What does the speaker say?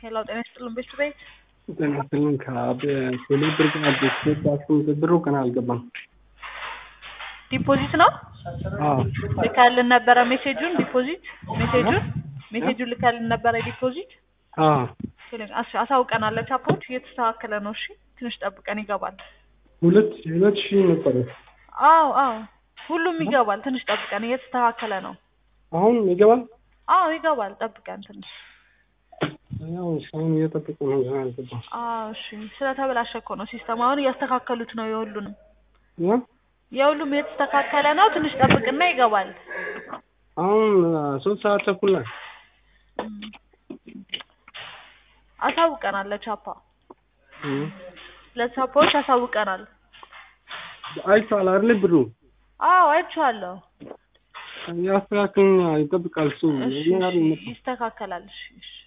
ሄሎ ጤና ይስጥልን ቤት ቤት ጤና ይስጥልን ከቴሌ ብር ግን አዲስ ብሩ ገና አልገባም። ዲፖዚት ነው አዎ ልካልን ነበረ ሜሴጁን ዲፖዚት ሜሴጁን ሜሴጁን ልካልን ነበረ ዲፖዚት አዎ አስ- አሳውቀናለች አፖች እየተስተካከለ ነው እሺ ትንሽ ጠብቀን ይገባል ሁለት ሁለት ሺህ ነበረ። አዎ አዎ ሁሉም ይገባል ትንሽ ጠብቀን እየተስተካከለ ነው አሁን ይገባል። አዎ ይገባል ጠብቀን ትንሽ ያው እስካሁን እየጠበቁ ነው ገና አልገባም። አዎ እሺ ስለተበላሸ እኮ ነው ሲስተም አሁን እያስተካከሉት ነው የሁሉንም ያ የሁሉም እየተስተካከለ ነው ትንሽ ጠብቅና ይገባል አሁን ሶስት ሰዓት ተኩል ላይ እም። አሳውቀናለች አፓ እም። ለቻፖች አሳውቀናል አይቷል አይደል ብሩ አዎ አይቼዋለሁ ያስተካክልና ይጠብቃል እሱ እሺ እኛ እሺ፣ ይስተካከላል እሺ እሺ